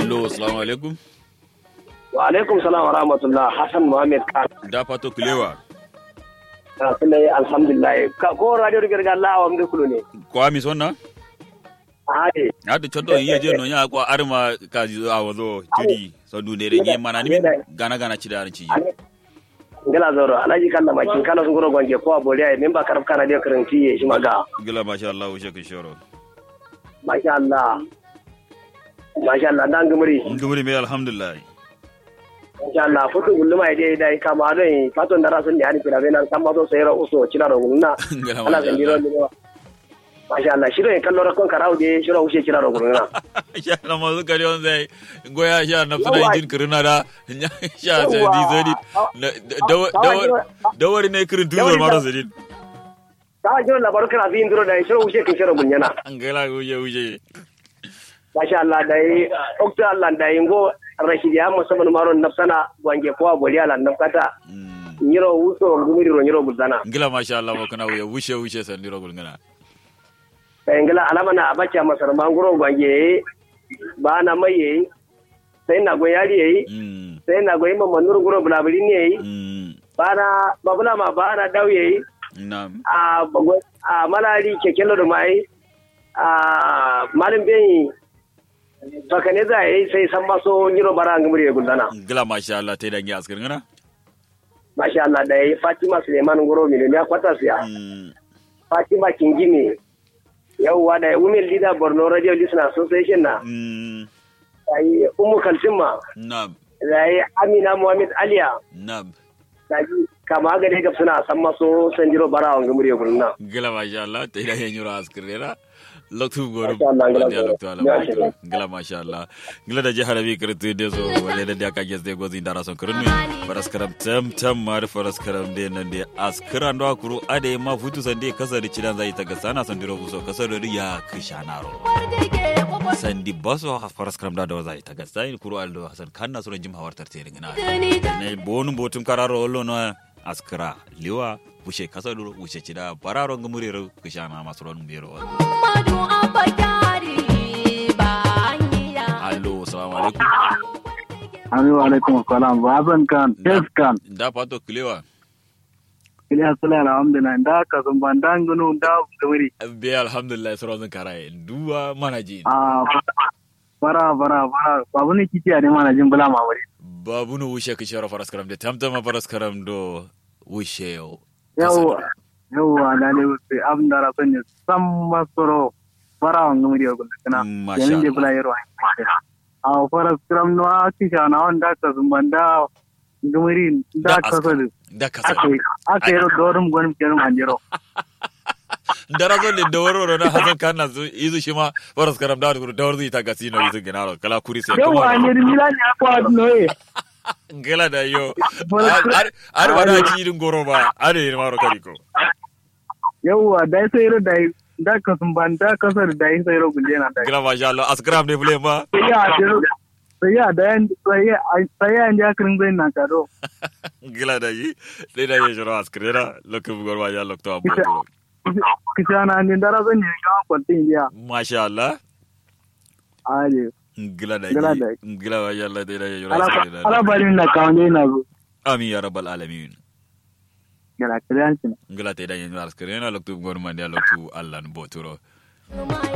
allo assalamu alaikum wa alaikum salam wa rahmatullah hassan muhammad khan da fato kulewa na suna yi alhamdulillah ka ko radio da garga Allah wa mdu kulu ne kwa mi sonna ade hada choddo yiye je no nya kwa arma ka a wazo jiri so du ne renye mana ni gana gana ci da ci ngala zoro alaji kala ma kin kala sun goro gonje ko aboliya min ba karab kana de karanti ye shi maga gila masha Allah wo shekin shoro masha Allah masha Allah dan gumuri ngumuri me alhamdulillah insha Allah futu gulluma ide dai kama don faton da rasun da hani kila bena kan ma so sayra uso cila ro gunna Ngala ala masha san diro Allah. ni masha Allah shiro en kallo rakon karawo de shiro ushe cila ro gunna sha na mazu kare on zai goya sha na suna injin kirina da sha sai di zodi dawari ne kirin tuzor maro zedin ta jiro labaru kana fi indiro da shiro ushe kin shiro gunyana an gala uje uje masha Allah dai okta Allah dai ngo rashidi ya musamman maron nafsana wange ko aboli ala nafkata nyiro uso ngumiri ro nyiro buzana ngila masha Allah mo kana wuya wushe wushe san diro gulngana sai ngala alama na abacha masar manguro wange ba na mai sai na go yari yayi mm sai na go imam manur guro bulabuli ne yayi mm ba na babula ma ba na dawo yayi na a bago a malari kekelo da mai a malin beyi baka ne za yi sai san maso nyiro bara ngumiri gudana ngila masha Allah tai dangi askir ngana masha Allah da yi Fatima Suleiman Goro miliyoniya kwata siya mm Fatima Kingimi yauwa da Women Leader Borno Radio Listener Association na mm da yi Umu Kalsima na da yi Amina Muhammad Aliya na da yi kama gare ga suna san maso sanjiro bara wa ngumuri gulna ngila masha Allah tai dangi nyuro askir ngana loktu goro Masha Allah, ngila bandiya goro. loktu ala Ya, mai shukran. ngila masha Allah ngila da jihar bi kirtu de so wale da ka gesde gozi ndara son kirnu faras karam tam tam mar faras karam de nan de askira ndo akuru ade ma futu sande kasar cidan zai ta gasana san diro buso kasar da ya kishanaro sandi baso faras karam da da zai ta gasai kuru aldo hasan kanna sura jim hawartar te ngina ne bonu botum kararo ollo no askira liwa bushe kasar bushe cida bararo ngumurero kishana masron biro allo assalamu alaikum Amin wa alaikum salam baban kan tes kan da pato kilewa kili hasala alhamdulillah da ka sun ban dan gunu da gumiri be alhamdulillah sauran karaye duwa manaji a fara fara fara babu ne kiti ne mana jin bula mamari babu no wushe ka shara faras karam da tamtama faras karam do wushe yo yau yau da ne sai abin da rasan ne san masoro fara wan gumiri ko kana Masha yanin da Allah. bula yaro a fara skram no a kisha na wanda ka sun ban da gumiri da Da ka aska. so da kasa aka aka yi dorum gwanin kenan manjero dara zo le dawaro ro na hasan kana zo izu shi ma faras karam da guru dawar zai ta gasi no izu genaro kala kuri sai yau a ne milani akwa noye ngela da yo Faras ar ar bana ci irin goro ba are ni maro kariko yauwa da ya sayar da da ka sun ban da kasar da ya sayar guje na da ngela masha Allah askram ne bule ma sai ya da sai ya da yan sai ya sai ya ya kirin zai na kado ngela da yi le da yi joro askrera lokku gor ma ya lokto abu kisha na ni dara zan ne ga kwantin ya masha Allah ale ngela da Ngela da yi ngela ma ya Allah da yi joro ala askrera ala barin na kawai na zo amin ya rabbal alamin gara kiran shi ngela te da yi joro askrera loktu gor ma ya loktu Allah boturo